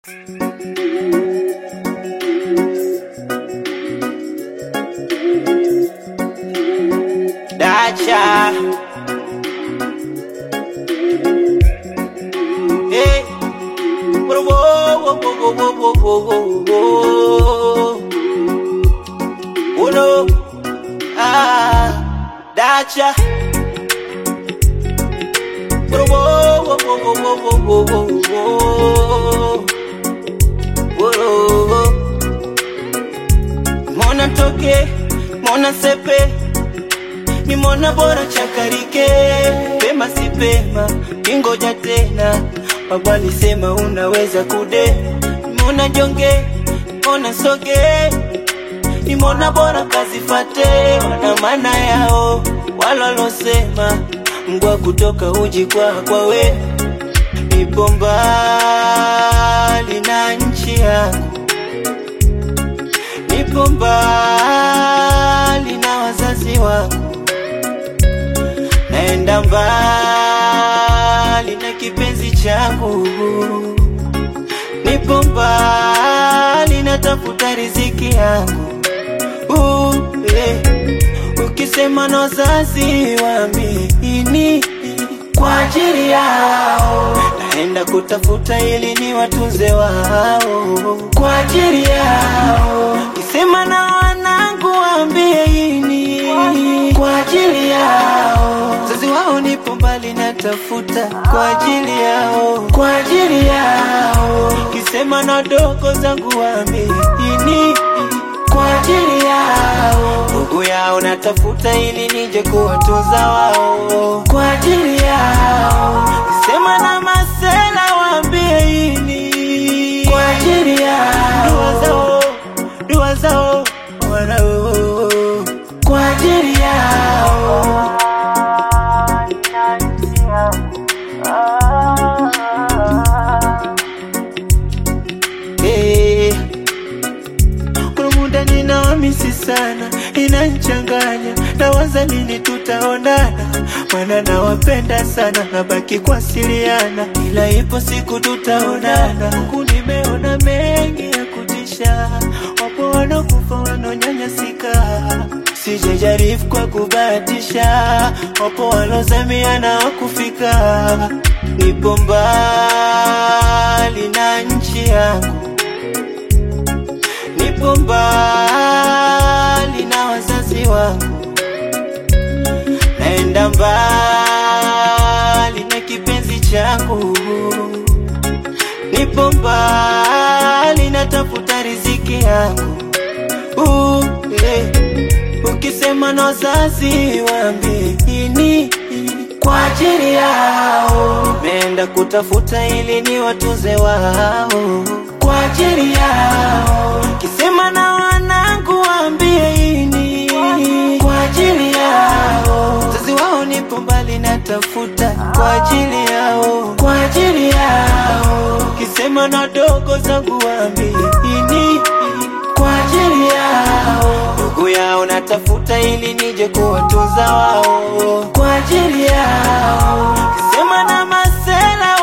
Dacha. Hey. Whoa, whoa, whoa, whoa, whoa, whoa, whoa, whoa. Oh no. Ah, Dacha. Whoa, whoa, whoa, whoa, whoa, whoa, whoa, whoa, whoa. Whoa. Mona toke, mona sepe ni mona bora chakarike pema si pema kingoja tena baba alisema unaweza kude mona jonge mona soge ni mona bora kazifate wana maana yao walolosema mgwa kutoka uji kwa kwa we nipo mbali na nchi yangu nipo mbali na wazazi wangu naenda mbali na kipenzi changu, nipo mbali natafuta riziki yangu. Uh, eh. Ukisema na wazazi waamini kwa ajili yao, naenda kutafuta ili ni watunze wao kwa ajili yao. Kisema na wanangu waambie ini kwa ajili yao, wazazi wao nipo mbali natafuta kwa ajili yao, kwa ajili yao. Kisema na dogo zangu waambie ini kwa ajili yao, ndugu yao natafuta ili nije kuwatunza wao kwa ajili yao. Sema na masela waambie ini kwa ajili yao, dua zao, dua zao wanao kwa ajili yao. Hey. Kuna muda ninawamisi sana, inanchanganya nawaza lini tutaonana, maana nawapenda sana, nabaki kuwasiliana, ila ipo siku tutaonana. Huku nimeona mengi ya kutisha, wapo wanakufa wanaonyanyasika, sijajaribu kwa kubahatisha, wapo walozamia na wakufika, nipo mbali na nchi yangu nipo mbali na wazazi wangu, naenda mbali na kipenzi changu, nipo mbali natafuta riziki yangu. Uh, eh. Ukisema na wazazi waambie ini kwa ajili yao, naenda kutafuta ili ni watunze wao kwa ajili yao. Kisema na wanangu waambie ini kwa ajili yao, wazazi wao nipo mbali natafuta kwa ajili yao, kwa ajili yao. Kisema na dogo zangu waambie ini kwa ajili yao, ndugu yao natafuta ili nije kuwatunza wao kwa ajili yao. Kisema na masela